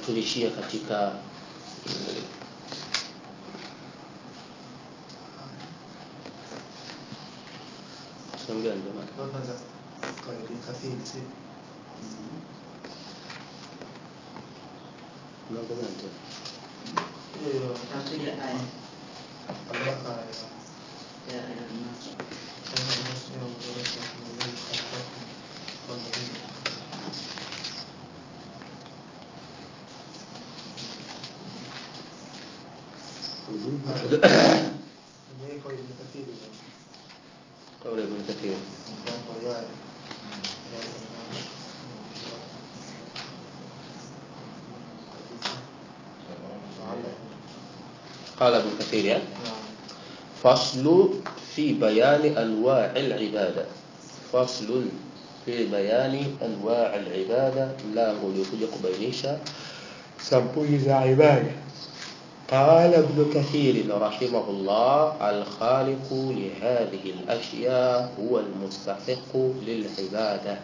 tulishia katika sehemu gani jamani kwanza kwa Ibn Kathir si mlango gani tena hiyo tafsiri ya aya alaka ya aya Nas. kama nasema mdorosha kumwona kwa nini ndio kwa Ibn Kathir قول ابن كثير kwa ya قال ابن كثير يعني فصل في بيان أنواع العبادة فصل في بيان أنواع العبادة mlango uliokuja kubainisha sampuli za ibada قال ابن كثير رحمه الله الخالق لهذه الأشياء هو المستحق للعبادة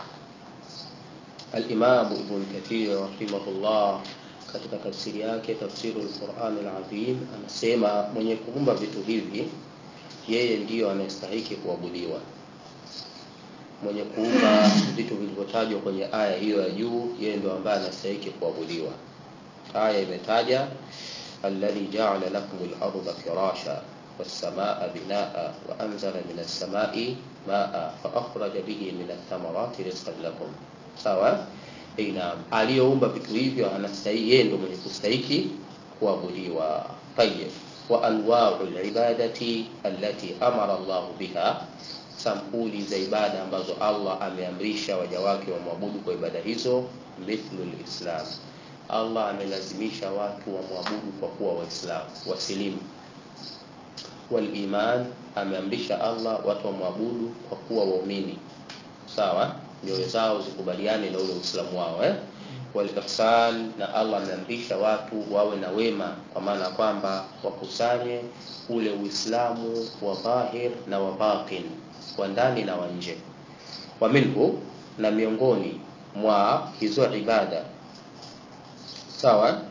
الإمام ابن كثير رحمه الله katika tafsiri yake tafsiru al-Qur'an al-Azim anasema mwenye kuumba vitu hivi yeye ndiyo anayestahiki kuabudiwa mwenye kuumba vitu vilivyotajwa kwenye aya hiyo ya juu yeye ndio ambaye anastahiki kuabudiwa aya imetaja alladhi ja'ala lakum al-ardha firasha was-samaa binaa wa anzala min as-samaa'i maa'a fa akhraja bihi min ath-thamarati rizqan lakum sawa Eh, naam aliyoumba vitu hivyo anastahili yeye ndio mwenye kustahiki kuabudiwa tayyib wa anwa'u al-ibadati allati amara Allah biha sampuli za ibada ambazo Allah ameamrisha waja wake wamwabudu kwa ibada hizo mithlu al-islam Allah amelazimisha watu wamwabudu kwa kuwa waislamu wasilimu wal iman ameamrisha Allah watu wamwabudu kwa kuwa waumini sawa nyoyo zao zikubaliane na ule uislamu wao eh wal ihsan na Allah ameamrisha watu wawe na wema kwa maana kwamba wakusanye ule uislamu wa dhahir na wa batin wa ndani na wa nje wa minhu na miongoni mwa hizo ibada sawa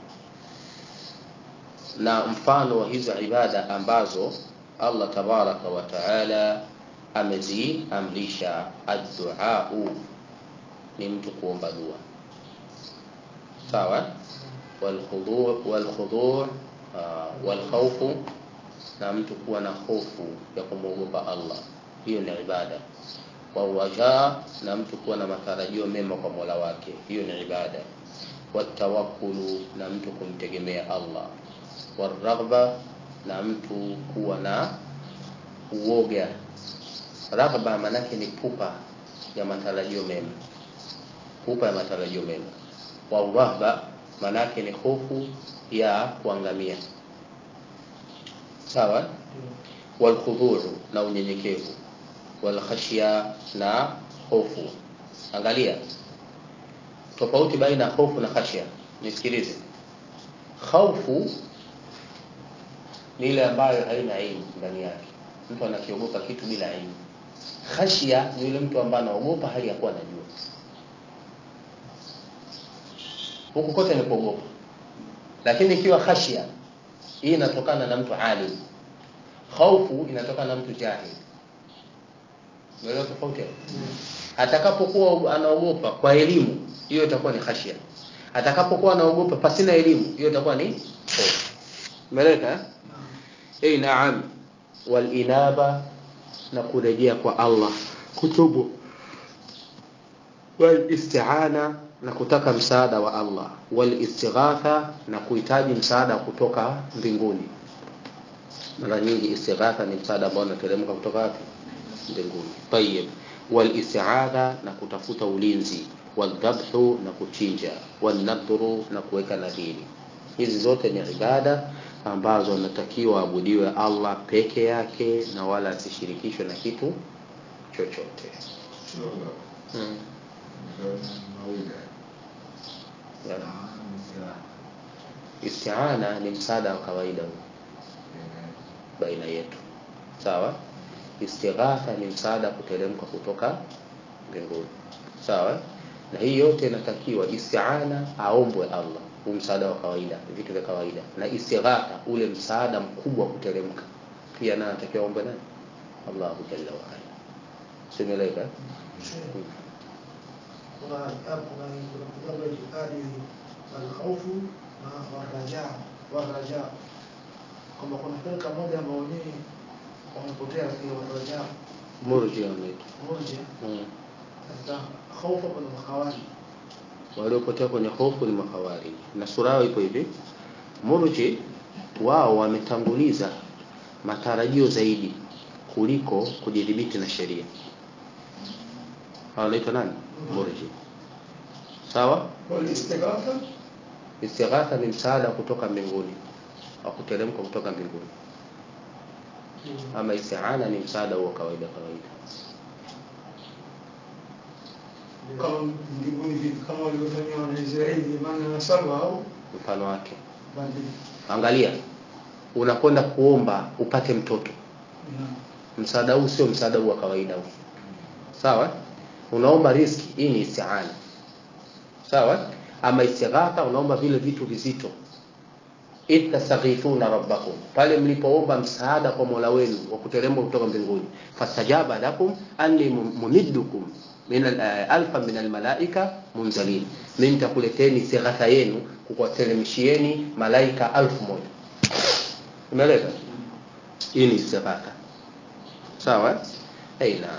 na mfano wa hizo ibada ambazo Allah tabaraka wa taala ameziamrisha addu'a ni mtu kuomba dua sawa walkhudu' walkhudu' walkhawfu na mtu kuwa na hofu ya kumwogopa Allah hiyo ni ibada wawaja na mtu kuwa na matarajio mema kwa Mola wake hiyo ni ibada watawakkulu na mtu kumtegemea Allah waraghba na mtu kuwa na uoga raghba manake ni pupa ya matarajio mema pupa ya matarajio mema warahba manake ni hofu ya kuangamia sawa walkhudhuru na unyenyekevu walkhashya na hofu angalia tofauti baina ya hofu na khashya nisikilize hofu ni ile ambayo haina ilmu ndani yake mtu anakiogopa kitu bila ilmu khashya ni yule mtu ambaye anaogopa hali ya kuwa anajua huku kote ni kuogopa lakini ikiwa khashya hii inatokana na mtu alim khaufu inatokana na mtu jahil unaelewa tofauti hapo atakapokuwa anaogopa kwa elimu hiyo itakuwa ni khashya atakapokuwa anaogopa pasina elimu hiyo itakuwa ni hofu umeeleka eh naam wal inaba na kurejea kwa Allah kutubu wal isti'ana na kutaka msaada wa Allah wal istighatha na kuhitaji msaada kutoka mbinguni mara nyingi istighatha ni msaada ambao unateremka kutoka wapi mbinguni tayyib wal isti'adha na kutafuta ulinzi wal dhabhu na kuchinja wal nadhru na kuweka nadhiri hizi zote ni ibada ambazo anatakiwa abudiwe Allah peke yake na wala asishirikishwe na kitu chochote hmm. Yeah. Isti'ana ni msaada wa kawaida baina yetu sawa istighatha ni msaada kuteremka kutoka mbinguni sawa na hii yote inatakiwa isti'ana aombwe Allah huu msaada wa kawaida vitu vya kawaida na istighatha ule msaada mkubwa wa kuteremka pia naye anatakiwa ombe nani Allahu jalla wa ala simeleka kuna kuna kuna kuna itikadi alkhawfu na waraja waraja kwamba kuna firqa moja ambao wenyewe wamepotea katika waraja murji wanaitwa moja mm. katika khawfa kuna makhawari waliopotea kwenye hofu ni makhawarij na sura yao ipo hivi murji wao wametanguliza matarajio zaidi kuliko kujidhibiti na sheria Hao wanaitwa nani murji sawa walistighatha istighatha ni msaada kutoka mbinguni au kuteremka kutoka mbinguni ama isti'ana ni msaada huo kawaida kawaida kama mbinguni vipi kama walivyofanyia wanaisraeli maana na saba au mfano wake badili angalia unakwenda kuomba upate mtoto msaada huu sio msaada huu wa kawaida huu sawa unaomba riski hii ni isti'ana sawa ama istighatha unaomba vile vitu vizito idh tastaghithuna rabbakum pale mlipoomba msaada kwa Mola wenu wa kuteremka kutoka mbinguni fastajaba lakum anni mumiddukum min al- eh, alfa min almalaika munzalin mimi nitakuleteni istighatha yenu kukuteremshieni malaika alfu moja umeeleza hii ni istighatha sawa aina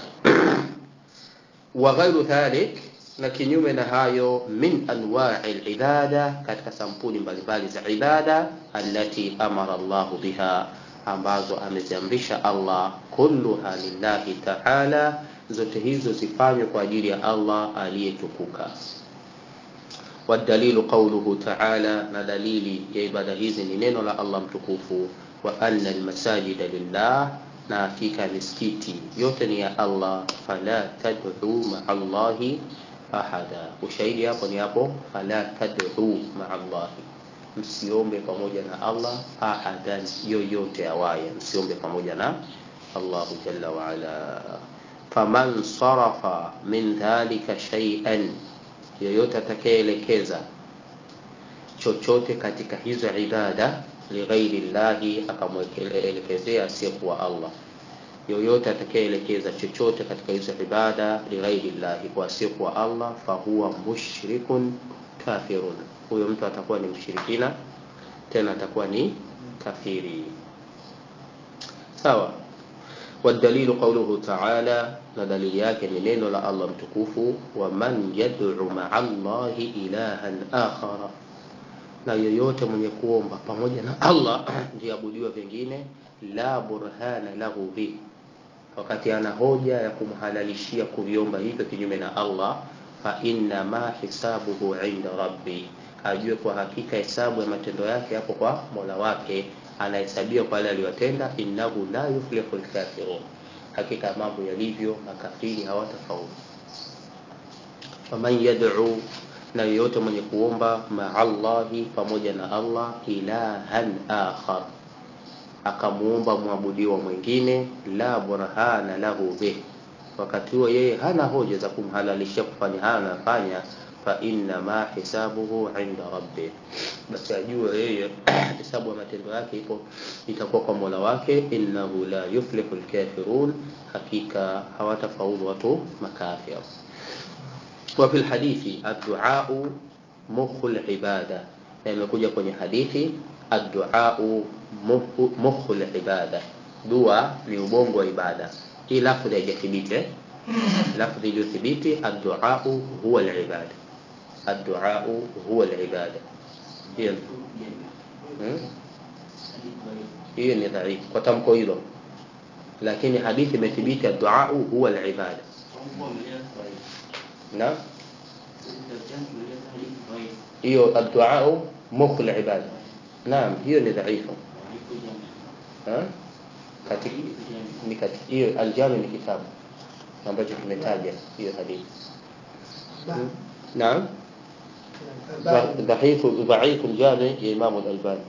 wa ghairu dhalik na kinyume na hayo min anwa'i al-ibada katika sampuli mbalimbali za ibada allati amara Allahu biha ambazo ameziamrisha Allah kulluha lillahi ta'ala zote hizo zifanywe kwa ajili ya Allah aliyetukuka والدليل قوله تعالى na dalili ya ibada hizi ni neno la Allah mtukufu wa anna almasajida lillah na hakika misikiti yote ni ya Allah fala tad'u ma'a Allahi ahada ushahidi hapo ni hapo fala tad'u ma'a Allahi msiombe pamoja na Allah ahadan yoyote awaye msiombe pamoja na Allahu jalla wa ala faman sarafa min dhalika shay'an yoyote atakayeelekeza chochote katika hizo ibada lighairi llahi akamwelekezea asiyekuwa Allah yoyote atakayeelekeza chochote katika hizo ibada lighairi llahi kwa asiyekuwa Allah fahuwa mushrikun kafirun huyo mtu atakuwa ni mshirikina tena atakuwa ni kafiri sawa والدليل قوله تعالى ندليل yake ni neno la Allah mtukufu wa man yad'u ma'a Allah ilahan akhara na yoyote mwenye kuomba pamoja na Allah ndiabudiwa vingine la burhana lahu bi wakati ana hoja ya kumhalalishia kuviomba hivyo kinyume na Allah fa inna ma hisabuhu inda rabbi ajue kwa hakika hesabu ya matendo yake hapo kwa Mola wake anahesabia kwa yale aliyotenda innahu la yuflihu alkafirun hakika mambo yalivyo makafiri hawatafaulu faman yad'u na yoyote mwenye kuomba ma'allahi pamoja na Allah ilahan akhar akamuomba mwabudiwa mwingine la burhana lahu bih wakati huo yeye hana hoja za kumhalalishia kufanya haya anafanya fa inna ma hisabuhu inda rabbi basi ajue yeye hesabu ya matendo yake ipo itakuwa kwa Mola wake innahu la yuflihu alkafirun hakika hawatafaulu watu makafir wa fil hadithi ad-du'a mukhul ibada na imekuja kwenye hadithi ad-du'a mukhul ibada dua ni ubongo wa ibada hii lafdhi haijathibiti eh? lafdhi iliyothibiti ad-du'a huwa al-ibada ad-du'a huwa al-ibada hiyo hmm? hiyo ni dhaifu kwa tamko hilo lakini hadithi imethibiti ad-du'a huwa al-ibada na hiyo ad-du'a mukhul ibada naam hiyo ni dhaifu ha katika ni katika hiyo aljami ni kitabu ambacho kimetaja hiyo hadithi naam ضعيف ضعيف الجامع يا إمام الألباني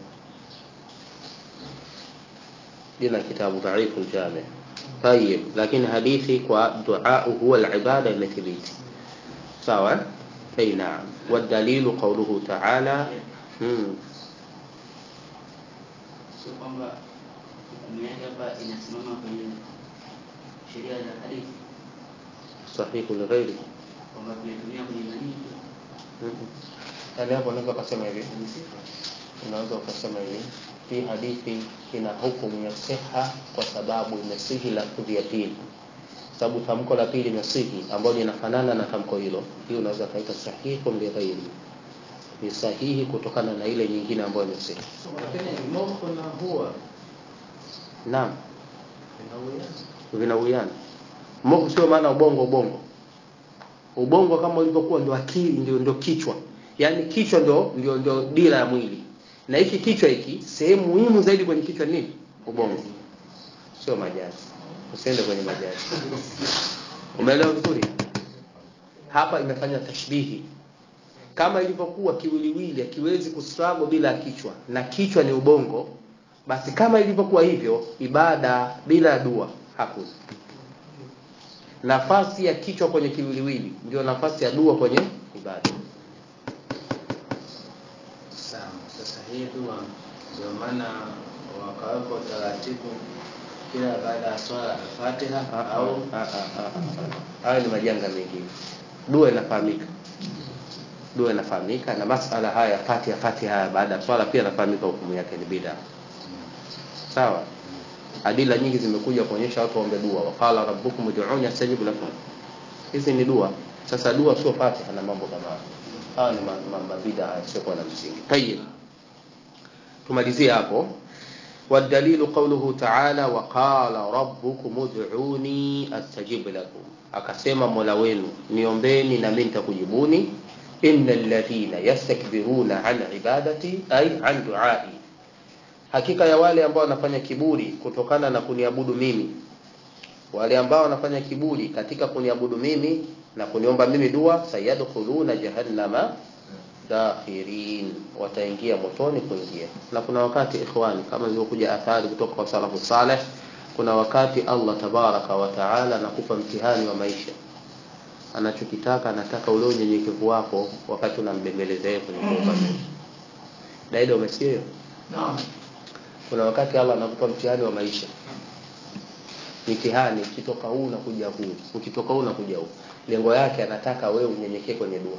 لنا كتاب ضعيف الجامع طيب لكن حديثي ودعاء هو العبادة المثبت سواء أي نعم والدليل قوله تعالى mm. sio kwamba hukumu yake hapa inasimama kwenye sheria za hadithi sahihu lighairi kwamba tunatumia kwenye nani mm. yaani hapo unaweza ukasema hivi kwenye sifa unaweza ukasema hivi hii hadithi ina hukumu ya siha kwa sababu imesihi lafudhi ya pili sababu tamko la pili imesihi ambalo linafanana na tamko hilo hii unaweza kaita sahihu lighairi ni sahihi kutokana na ile nyingine ambayo imesihi lakini moko na huwa naam vinauiana vinawiana Mo- sio maana ubongo ubongo ubongo kama ulivyokuwa ndio akili ndio, ndio kichwa yaani kichwa ndio, ndio, ndio dira ya mwili na hiki kichwa hiki sehemu muhimu zaidi kwenye kichwa ni nini ubongo sio majazi usiende kwenye majazi umeelewa vizuri hapa imefanya tashbihi kama ilivyokuwa kiwiliwili akiwezi kustruggle bila kichwa na kichwa ni ubongo basi kama ilivyokuwa hivyo ibada bila dua hakuna nafasi ya kichwa kwenye kiwiliwili ndio nafasi ya dua kwenye ibada sawa sasa hii dua ndio maana wakaweka utaratibu kila baada ya swala fatiha au au hayo ni majanga mengine dua inafahamika dua inafahamika na masala haya ya fatiha fatiha haya baada ya swala pia inafahamika hukumu yake ni bid'a sawa adila nyingi zimekuja kuonyesha watu waombe dua waqala rabbukum ud'uni astajib lakum hizi ni dua sasa dua sio fatiha na mambo kama hayo haya ni ma- ma- mabida yasiokuwa na msingi tayib tumalizie hapo والدليل قوله تعالى وقال ربكم ادعوني استجب لكم akasema mola wenu niombeni na mimi nitakujibuni innal ladhina yastakbiruna an ibadati ay an duai hakika ya wale ambao wanafanya kiburi kutokana na kuniabudu mimi wale ambao wanafanya kiburi katika kuniabudu mimi na kuniomba mimi dua sayadkhuluna jahannama dakhirin wataingia motoni kuingia na kuna wakati ikhwani kama ilivyokuja athari kutoka kwa salafu saleh kuna wakati Allah tabaraka wa taala anakupa mtihani wa maisha anachokitaka anataka ule unyenyekevu wako wakati unambembeleza yeye kwenye kuomba Mungu daida umesikia hiyo Naam. kuna wakati Allah anakupa mtihani wa maisha mitihani ukitoka huu unakuja huu ukitoka huu unakuja huu lengo yake anataka wewe unyenyekee kwenye dua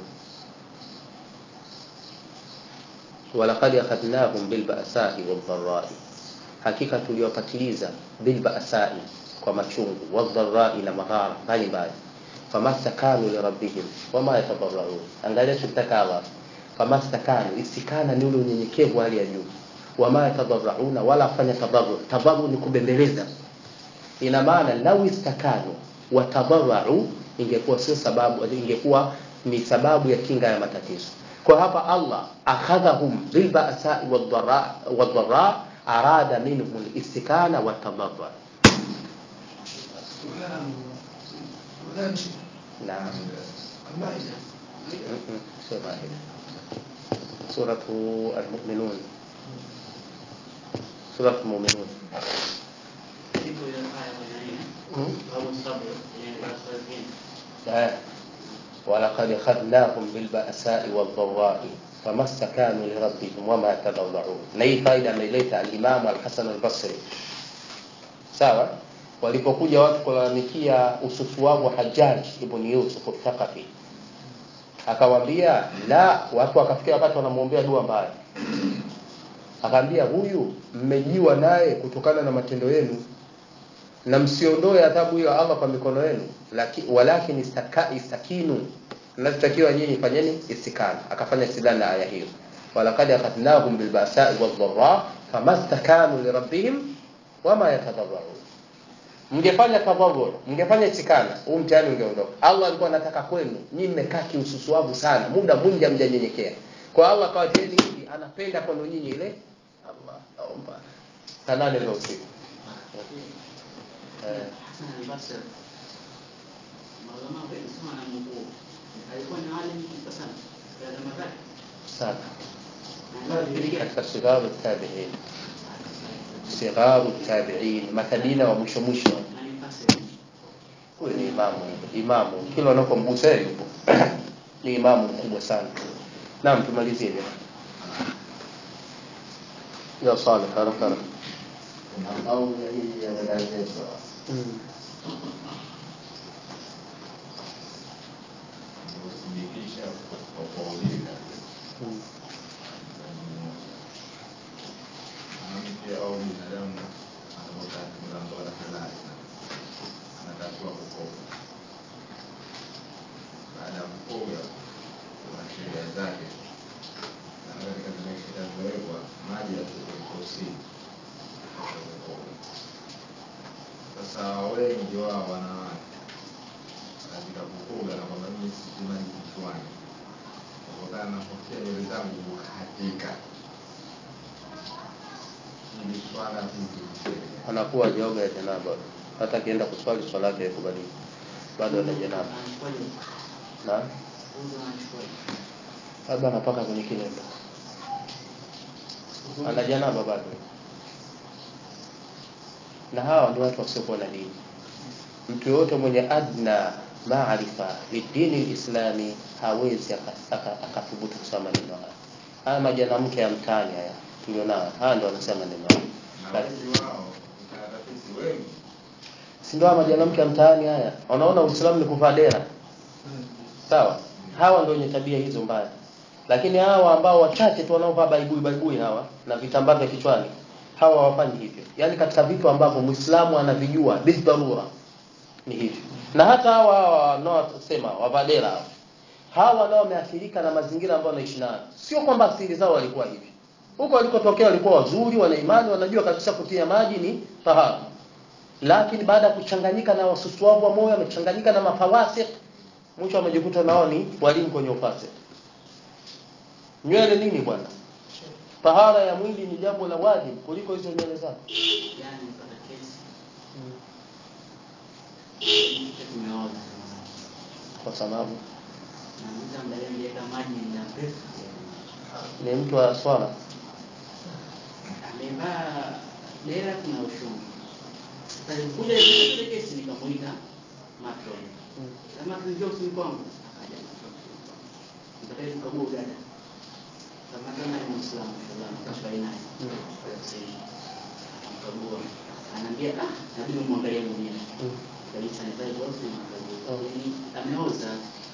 walaqad akhadnahum bilba'sa'i wadh-dharra'i hakika tuliwapatiliza bilba'sa'i kwa machungu wadh-dharra'i na madhara mbalimbali famastakanu lirabbihim wama yatadarra'un angalia tukitaka Allah famastakanu istikana ni ule unyenyekevu wa hali ya juu wama yatadarrauna wala kufanya tadarru tadarru ni kubembeleza ina maana lau istakanu watadarrau ingekuwa sio sababu ingekuwa ni sababu ya kinga ya matatizo kwa hapa Allah akhadhahum bilba'sa wadh-dharra wadh-dharra arada minhum al-istikana wat-tadarru naam المائدة sio maida suratu al-mu'minun suratu al-mu'minun ipo ile aya kwenye nini Hmm? au sabr yenye darasa zingine آه. ولقد أخذناهم بالبأساء والضراء فما استكانوا لربهم وما تضرعوا نهي فايدة ameileta al-Imam al-Hasan al-Basri sawa walipokuja watu kulalamikia ususuavu wa Hajjaj ibn Yusuf al-Thaqafi akawaambia la watu wakafikia wakati wanamwombea dua mbaya akaambia huyu mmejiwa naye kutokana na matendo yenu na msiondoe adhabu hiyo ya Allah kwa mikono yenu laki, walakin istaka, istakinu mnachotakiwa nyinyi fanyeni istikana akafanya istidlal na aya hiyo walaqad akhadnahum bilba'sa'i wadh-dharra famastakanu lirabbihim wama yatadarra'un mngefanya tadarru mngefanya istikana huu mtihani ungeondoka Allah alikuwa anataka kwenu nyinyi mmekaa kiususuavu sana muda mwingi hamjanyenyekea kwa Allah akawatieni hivi anapenda kwenu nyinyi ile Allah naomba saa nane za usiku eh Hasan al-Basri maulama wengi sana wanamnukuu alikuwa ni alim mkubwa sana katika zama zake sana na ndio kipindi gani katika sigharu tabi'in sigharu tabi'in makadina wa mwisho mwisho na ni mfasiri huyu ni imamu imamu kila unapomgusa yeye yupo ni imamu mkubwa sana naam tumalizie jamani ya Saleh haraka haraka kuna kauli hii ya dada zetu mm. kuthibitisha kwa kuuliza mm. mwanamke au binadamu anapokaa mlango wa halali anatakiwa kukoga. Baada ya kukoga, kuna sheria zake, na katika zile sheria zilizowekwa, maji yasiyoruhusiwa kukoga. Sasa wengi wao wanawake katika kukoga na kwamba mimi siti maji kichwani kutokana na kofia nywele zangu kukatika hili swala hili anakuwa hajaoga ya janaba hata akienda kuswali swala yake haikubaliki bado ana janaba Anachukuaje? na Udhu anachukuaje? labda anapaka kwenye kilemba ana janaba bado na hawa ndio watu wasiokuwa na dini mtu yoyote mwenye adna maarifa lidini lislami hawezi aka- aka- akathubutu kusema maneno haya haya majanamke ya mtaani haya tulionao haya ndio wanasema maneno haya na wengi wao utaratisi wengi si ndio haya majanamke ya mtaani haya wanaona uislamu ni kuvaa dera sawa hawa ndio wenye tabia hizo mbaya lakini hawa ambao wachache tu wanaovaa baibui baibui hawa na vitambaa vya kichwani hawa hawafanyi hivyo yaani katika vitu ambavyo muislamu anavijua bidharura ni hivyo na hata hawa hawa wanaosema wavadera hawa hawa nao wameathirika na mazingira ambayo wanaishi nayo sio kwamba asili zao walikuwa hivi huko walikotokea walikuwa wazuri wana imani wanajua kabisa kutia maji ni tahara lakini baada ya kuchanganyika na wasusuavu wa moyo wamechanganyika na mafawasik mwisho wamejikuta nao ni walimu kwenye ufasik nywele nini bwana tahara ya mwili ni jambo la wajibu kuliko hizo nywele zako Jana nilipata kesi. Mke tumeoza. kwa sababu Na mtu ambaye aliweka maji muda mrefu. ni mtu wa swala Amevaa dera kuna ushungi. Sasa nilikuja ile kesi nikamuita matron. Kama tunjua usini kwangu. Akaja matron. Nitakaye kukagua dada. Kama kama ni Muislamu sallallahu alaihi wasallam. Akamkagua. Anaambia ah, inabidi umwangalie mwenyewe. Kabisa ni pale bosi mwangalie. Yaani ameoza.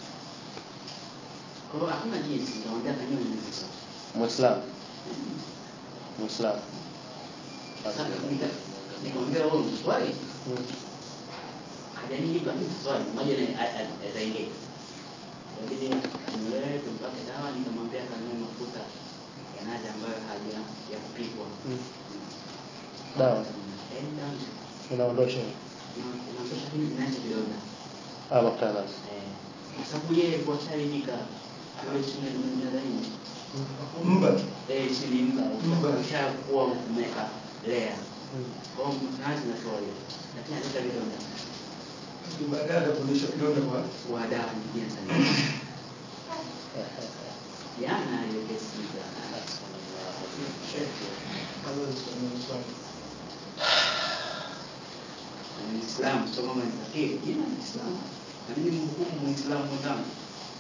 Kwa hiyo hakuna jinsi, nikamwambia kanyoe nywele zake. muislamu muislamu Sasa nika- nikamwambia wewe mswali Mm. hajanijibu lakini swali moja na ataingia lakini nimelee tumpake dawa nikamwambia kanunue mafuta ya nazi ambayo haja ya kupikwa Mm. dawa Eh, dawa inaondosha ina- inaondosha kile kinacho kidonda ah mafuta ya nazi Eh, kwa sababu yeye kwa sharidika kule chini nadhani mba eh chini mba Mba. ushakuwa umeka lea Mm. kwa hiyo nazi natoa hiyo lakini analeta vidonda baadaye atafundisha kidonda kwa wa dawa nyingine sana jana hiyo kesi za Muislamu sio kama ni kafiri, jina ni Muislamu. Na mimi mhukumu Muislamu mwenzangu.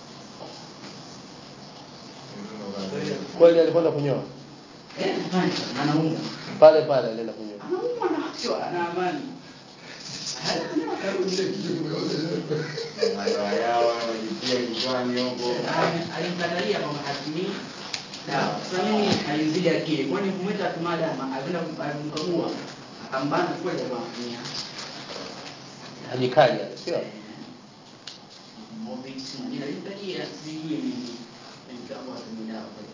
kweli alikwenda kunyoa Eh, fanya anaunga. pale pale alienda kunyoa Anaumwa na kichwa ana amani. Hana karudi. madoa yao wanajitia kichwani huko Ali- Alimkatalia kwamba hatumii dawa. Sasa mimi alizidi akili. Kwani kumwita tumada alienda kumkagua akambana kweli kwa kutumia. ajikali ale sio Movies na nini alimtajia sijui mimi. Nikamwambia atumie dawa kweli.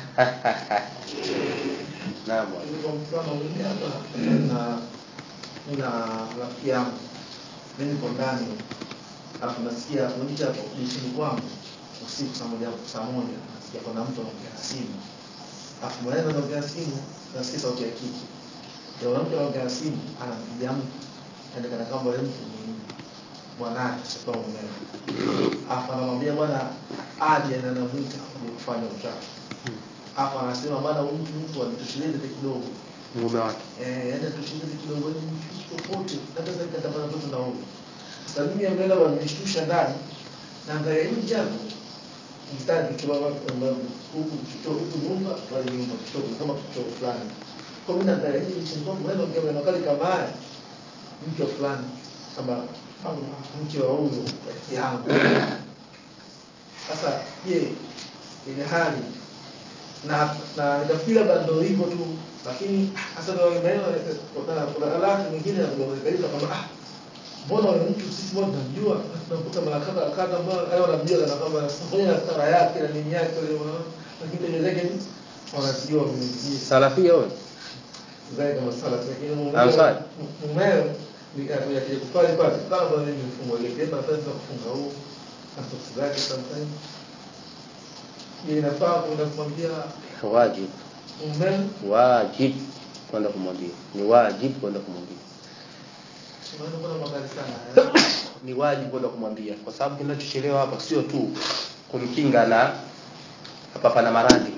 naam bwana. Kwa mfano mimi hapa na nina rafiki yangu mimi niko ndani alafu nasikia mwingine hapo nchini kwangu usiku saa moja saa moja nasikia kuna mtu anaongea simu alafu mwanaweza anaongea simu nasikia sauti ya kike ndio mwanamke anaongea simu anampigia mtu yani kana kwamba yule mtu ni bwanake sio mumewe alafu anamwambia bwana aje na anamwita kuja kufanya uchafu alafu anasema bwana huyu mtu alitosheleza kidogo mume wake eh yaani alitosheleza kidogo ni popote hata sasa katapata mtoto na huyu sasa mimi ameenda wanishtusha ndani na angalia hii jambo mstari kutoka huku kutoka huku nyumba pale nyumba kutoka kama kutoka fulani kwa mimi nadhani hii msingi wangu wewe ongea maneno kali kama haya mke wa fulani kama kama mke wa huyu rafiki yangu sasa je ile hali na na nafikiri labda ndio hivyo tu lakini hasa ndio maneno kuna kuna alaka nyingine ya kuongeleza kama ah mbona huyo mtu sisi wote tunamjua na tunakuta mara kadha kadha ambao hayo wanamjua kana kwamba sifanya na stara yake na nini yake ile lakini tendo zake ni wanasijua mwenyewe salafia wewe zaidi kama sala lakini Ansari. mumeo ni ya kile kufali pale kama bwana ni mfumo ile pia nafasi za kufunga huu na soksi zake sometimes ile inafaa kwenda kumwambia wajib mumeo wajib kwenda kumwambia ni wajib kwenda kumwambia maana kuna makali sana ni wajibu kwenda kumwambia kwa sababu kinachochelewa hapa sio tu kumkinga na hapa pana maradhi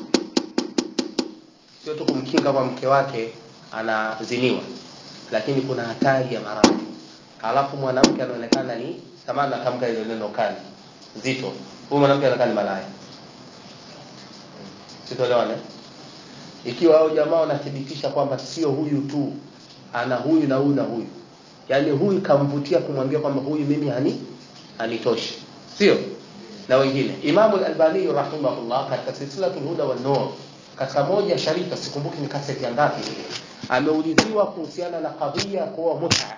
sio tu kumkinga kwa mke wake anaziniwa lakini kuna hatari ya maradhi halafu mwanamke anaonekana ni samani natamka ile neno kali zito huyu mwanamke anaonekana ni malaya sitoelewane ikiwa hao jamaa wanathibitisha kwamba sio huyu tu ana huyu na huyu na huyu yaani huyu kamvutia kumwambia kwamba huyu mimi hani hanitoshi sio na wengine imamu al-albani rahimahullah katika silsilatul huda wan nur katika moja sharifa sikumbuki ni kaseti ya ngapi ameuliziwa kuhusiana na kadhia ya kuoa mut'a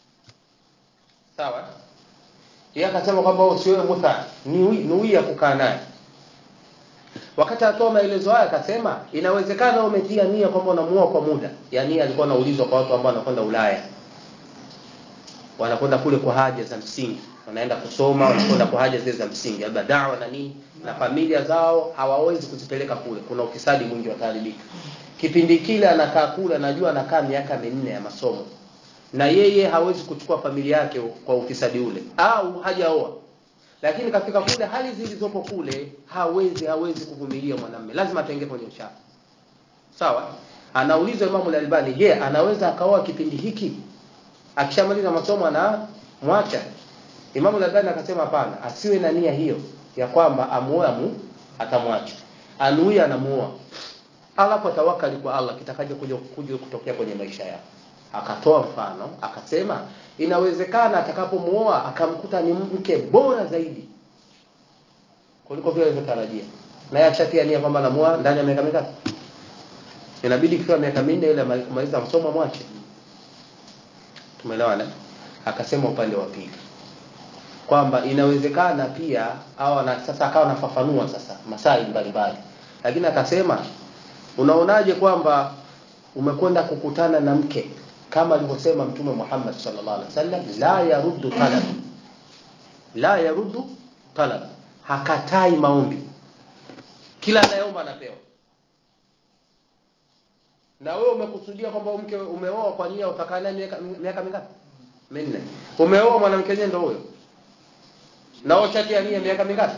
sawa yeye akasema kwamba usiwe mut'a ni nuia kukaa naye wakati atoa maelezo haya akasema inawezekana umetia nia kwamba unamuoa kwa muda yani alikuwa anaulizwa kwa watu ambao wanakwenda Ulaya wanakwenda kule kwa haja za msingi wanaenda kusoma wanakwenda kwa haja zile za msingi labda dawa na nini na familia zao hawawezi kuzipeleka kule kuna ufisadi mwingi wataharibika kipindi kile anakaa kule anajua anakaa miaka minne ya masomo na yeye hawezi kuchukua familia yake kwa ufisadi ule au hajaoa lakini katika kule hali zilizopo kule hawezi hawezi kuvumilia mwanamume lazima atenge kwenye uchafu sawa anaulizwa Imamu al-Albani je anaweza akaoa kipindi hiki akishamaliza masomo anamwacha Imamu al-Albani akasema hapana asiwe na nia hiyo ya kwamba amuoe amu atamwacha anuia anamuoa alafu atawakali kwa Allah kitakaje kuja kuja kutokea kwenye maisha yake akatoa mfano akasema inawezekana atakapomuoa akamkuta ni mke bora zaidi kuliko vile alivyotarajia naye achatia nia kwamba anamuoa ndani ya miaka mingapi inabidi kifikia miaka minne ile kumaliza masomo mwache tumeelewana akasema upande wa pili kwamba inawezekana pia au na sasa akawa nafafanua sasa masai mbalimbali lakini akasema unaonaje kwamba umekwenda kukutana na mke kama alivyosema mtume Muhammad sallallahu alaihi wasallam la yaruddu talab la yaruddu talab hakatai maombi kila anayeomba anapewa na wewe umekusudia kwamba mke umeoa kwa nia utakaa naye miaka miaka mingapi minne umeoa mwanamke mwenyewe ndio huyo na wewe chati ya nia miaka mingapi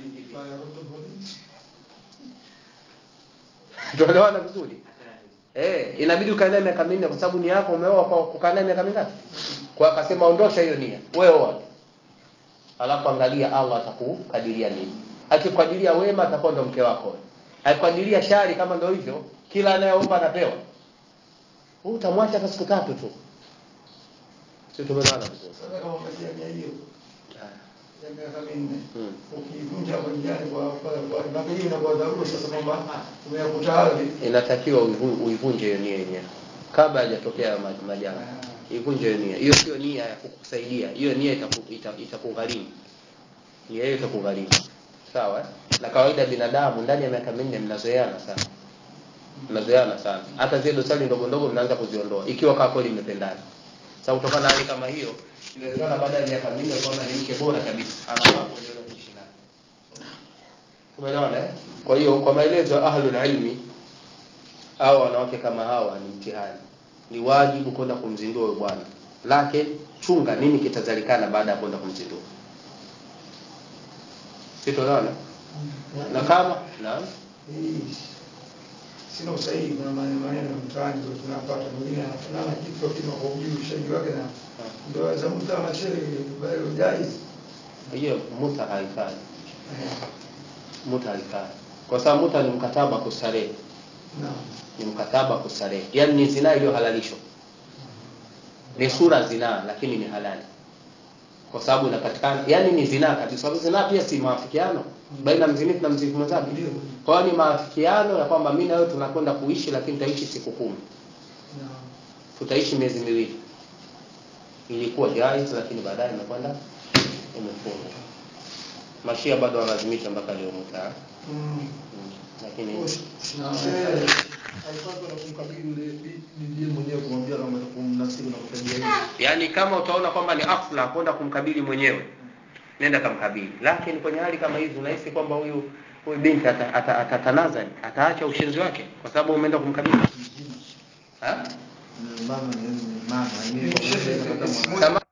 tuelewana vizuri Eh, inabidi ukae naye miaka minne kwa sababu nia yako umeoa kwa kukaa naye miaka mingapi? Kwa akasema ondosha hiyo nia. Wewe oa. Alafu angalia Allah atakukadiria nini. Akikadiria wema atakuwa ndo mke wako. Akikadiria shari kama ndo hivyo, kila anayeomba anapewa. Wewe utamwacha hata siku tatu tu. Sio tumeelewana vizuri. Sasa kama umetia hiyo ya miaka minne Hmm. ukivunja hapo njiani kwa kwa kwa maana hiyo inakuwa dharura sasa kwamba umeyakuta ardhi Inatakiwa uivu- uivunje hiyo nia yenyewe kabla hajatokea ma- majanga. Ivunje hiyo nia. Hiyo sio nia ya kukusaidia. Hiyo nia itaku- ita- itakugharimu. Nia hiyo itakugharimu. Sawa? eh? Na kawaida binadamu ndani ya miaka minne mnazoeana sana. Mnazoeana sana. Hata zile dosari ndogo ndogo mnaanza kuziondoa ikiwa kama kweli mmependana. Sasa kutokana na hali kama hiyo, inawezekana baada ya miaka minne kwamba ni mke bora kabisa. Anafaa kuendelea kuishi naye. Tumeelewana eh? Kwa hiyo kwa maelezo ya ahlul ilmi au wanawake kama hawa ni mtihani. Ni wajibu kwenda kumzindua huyo bwana. Lakini chunga nini kitazalikana baada ya kwenda kumzindua. Sitoelewana? Na kama naam hii sina usahihi kuna maneno maneno mtaani ndio tunapata mwingine anafanana kitu kima kwa ujui ushaji wake na ndio za mtu ana sheri bali jaiz hiyo muta haifai. Muta haifai. Kwa sababu muta ni mkataba kustarehe. Naam. ni mkataba wa kustarehe yaani ni zinaa iliyohalalishwa ni sura zinaa lakini ni halali kwa sababu inapatikana yani ni zinaa kabisa sababu zinaa pia si maafikiano baina ya mzinifu na mzinifu mwenzake Ndio. kwa hiyo ni maafikiano ya kwamba mimi na wewe tunakwenda kuishi lakini tutaishi siku kumi Naam. tutaishi miezi miwili ilikuwa jaiz lakini baadaye imekwenda imefungwa mashia bado wanalazimisha mpaka leo mtaa Mm. mm. lakini Naam. Eh, alikuwa kwenda kumkabili yule bi- bibi mwenyewe kumwambia kama kumnasibu na kutajia hivi. yaani kama utaona kwamba ni afla kwenda kumkabili mwenyewe nenda kamkabili lakini kwenye hali kama hizi unahisi kwamba huyu huyu binti ata- ata- atatanazali ataacha ushenzi wake kwa sababu umeenda kumkabili ha? Mama ni mama, Ni- ni ni- kwa ni- Kama